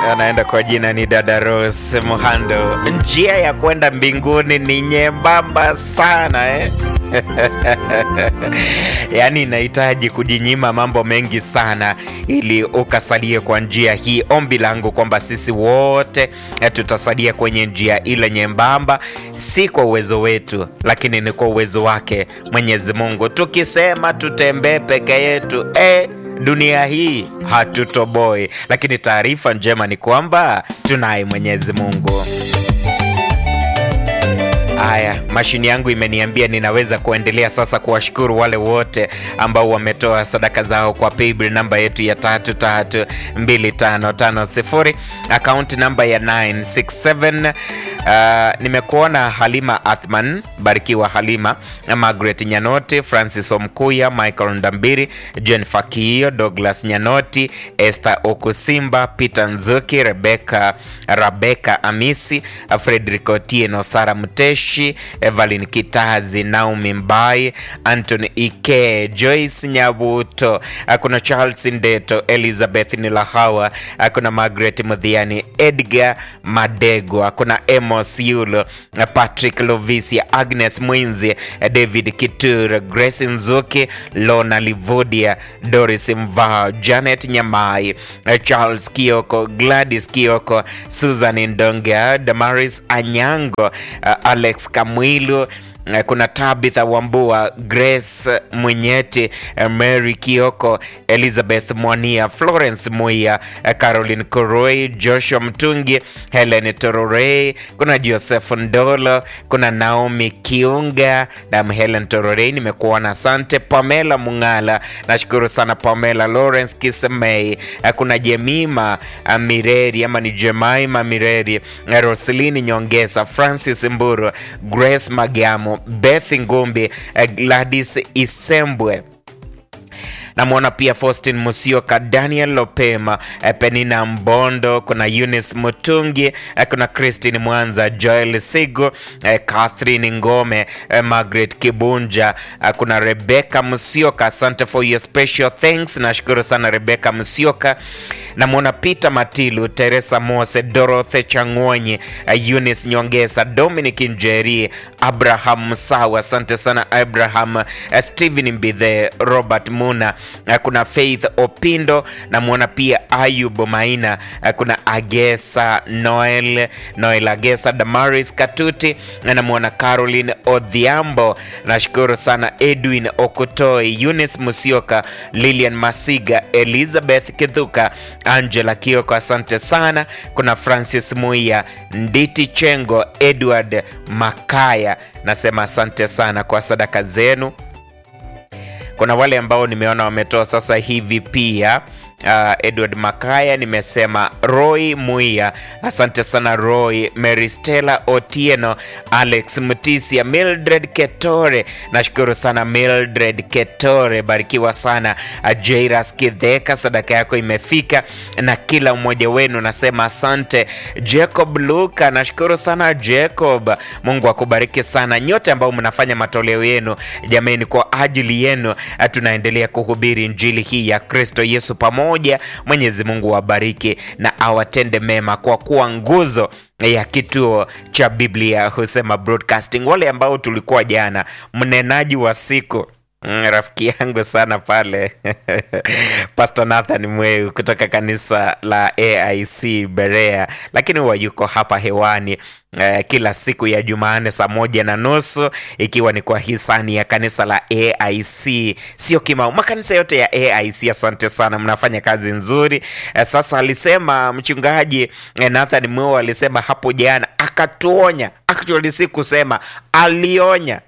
anaenda kwa jina ni dada Rose Muhando. Njia ya kwenda mbinguni ni nyembamba sana eh? Yaani inahitaji kujinyima mambo mengi sana ili ukasalie kwa njia hii. Ombi langu kwamba sisi wote eh, tutasalia kwenye njia ile nyembamba, si kwa uwezo wetu, lakini ni kwa uwezo wake Mwenyezi Mungu. Tukisema tutembee peke yetu eh, dunia hii hatutoboi, lakini taarifa njema ni kwamba tunaye Mwenyezi Mungu. Haya, mashini yangu imeniambia ninaweza kuendelea sasa kuwashukuru wale wote ambao wametoa sadaka zao kwa paybill namba yetu ya tatu tatu mbili tano tano sifuri akaunti namba ya 967. Uh, nimekuona Halima Athman, barikiwa Halima, Margaret Nyanoti, Francis Omkuya, Michael Ndambiri, Jen Fakio, Douglas Nyanoti, Esther Okusimba, Peter Nzuki, Rebecca Rebecca Amisi, Frederick Otieno, Sara Mteshi, Evelyn Kitazi, Naomi Mbai, Anthony Ike, Joyce Nyabuto, kuna Charles Ndeto, Elizabeth Nilahawa, kuna Margaret Mudhiani, Edgar Madegwa, kuna Emos Yulo, Patrick Lovisia, Agnes Mwinzi, David Kitur, Grace Nzuki, Lona Livodia, Doris Mvao, Janet Nyamai, Charles Kioko, Gladys Kioko, Susan Ndonga, Damaris Anyango, Alex Kamwilu kuna Tabitha Wambua, Grace Mwenyeti, Mary Kioko, Elizabeth Mwania, Florence Muia, Caroline Koroi, Joshua Mtungi, Helen Tororei, kuna Joseph Ndolo, kuna Naomi Kiunga na Helen Tororei, nimekuona. Asante Pamela Mungala, nashukuru sana Pamela. Lawrence Kisemei, kuna Jemima Mireri ama ni Jemaima Mireri, Roselini Nyongesa, Francis Mburu, Grace Magamo Beth Ngumbi, Gladys Isembwe namwona pia Faustin Musioka, Daniel Lopema, Penina Mbondo, kuna Eunice Mutungi, kuna Christine Mwanza, Joel Sigo, Catherine Ngome, Margaret Kibunja, kuna Rebecca Musioka. Asante for your special thanks, nashukuru sana Rebecca Musioka. Namwona Peter Matilu, Teresa Mose, Dorothy Chang'onyi, Eunice Nyongesa, Dominic Njeri, Abraham Sawa, asante sana Abraham, Stephen Mbithe, Robert Muna, kuna Faith Opindo, namwona pia Ayub Maina, kuna Agesa Noel, Noel Agesa, Damaris Katuti, namwona Caroline Odhiambo, nashukuru sana Edwin Okutoi, Eunice Musioka, Lilian Masiga, Elizabeth Kithuka, Angela Kioko, asante sana. Kuna Francis Muia, Nditi Chengo, Edward Makaya, nasema asante sana kwa sadaka zenu. Kuna wale ambao nimeona wametoa sasa hivi pia. Uh, Edward Makaya nimesema, Roy Muia, asante sana Roy, Mary Stella Otieno, Alex Mtisia, Mildred Ketore, nashukuru sana Mildred Ketore, barikiwa sana. Jairas Kidheka, sadaka yako imefika, na kila mmoja wenu nasema asante. Jacob Luka, nashukuru sana Jacob, Mungu akubariki sana nyote ambao mnafanya matoleo yenu jamani, kwa ajili yenu tunaendelea kuhubiri injili hii ya Kristo Yesu pamoja moja. Mwenyezi Mungu wabariki na awatende mema kwa kuwa nguzo ya kituo cha Biblia Husema Broadcasting. Wale ambao tulikuwa jana, mnenaji wa siku Mm, rafiki yangu sana pale Pastor Nathan Mweu kutoka kanisa la AIC Berea, lakini huwa yuko hapa hewani eh, kila siku ya Jumanne saa moja na nusu ikiwa ni kwa hisani ya kanisa la AIC sio Kimau, makanisa yote ya AIC. Asante sana, mnafanya kazi nzuri eh, sasa alisema mchungaji eh, Nathan Mweu alisema hapo jana, akatuonya actually, si kusema alionya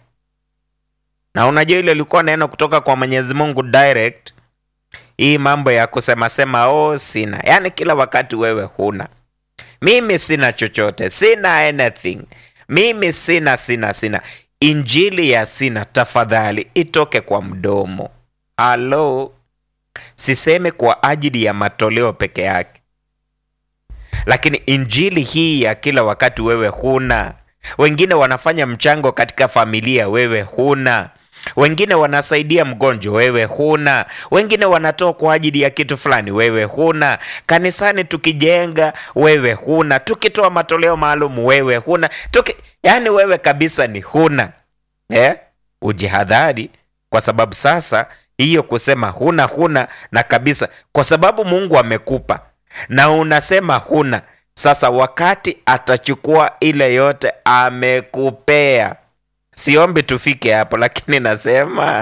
na unajua ile ilikuwa neno kutoka kwa Mwenyezi Mungu direct. Hii mambo ya kusema sema oh, sina, yaani kila wakati wewe huna, mimi sina chochote, sina anything, mimi sina sina sina. Injili ya sina, tafadhali itoke kwa mdomo. Halo, siseme kwa ajili ya matoleo peke yake, lakini injili hii ya kila wakati wewe huna wengine wanafanya mchango katika familia, wewe huna. wengine wanasaidia mgonjwa, wewe huna. Wengine wanatoa kwa ajili ya kitu fulani, wewe huna. Kanisani tukijenga, wewe huna. Tukitoa matoleo maalum, wewe huna. Tuki... yaani wewe kabisa ni huna eh? Ujihadhari, kwa sababu sasa hiyo kusema huna huna na kabisa, kwa sababu Mungu amekupa na unasema huna. Sasa wakati atachukua ile yote amekupea Siombi tufike hapo, lakini nasema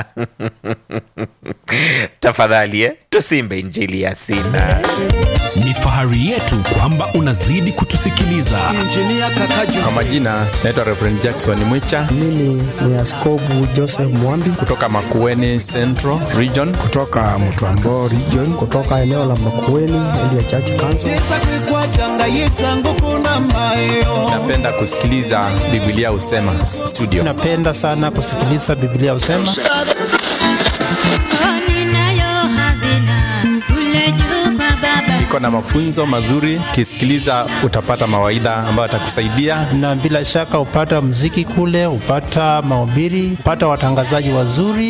tafadhali eh, tusimbe injili ya sina. Ni fahari yetu kwamba unazidi kutusikiliza. Kwa majina naitwa Reverend Jackson Mwicha Mimi ni Askobu Joseph Mwambi kutoka Makueni Central Region. kutoka Mtwambo region, kutoka eneo la Makueni Elia Church Council. Napenda kusikiliza Biblia Usema studio. Napenda sana kusikiliza Biblia usema Iko na mafunzo mazuri, ukisikiliza utapata mawaidha ambayo atakusaidia. na bila shaka upata mziki kule, upata mahubiri, upata watangazaji wazuri.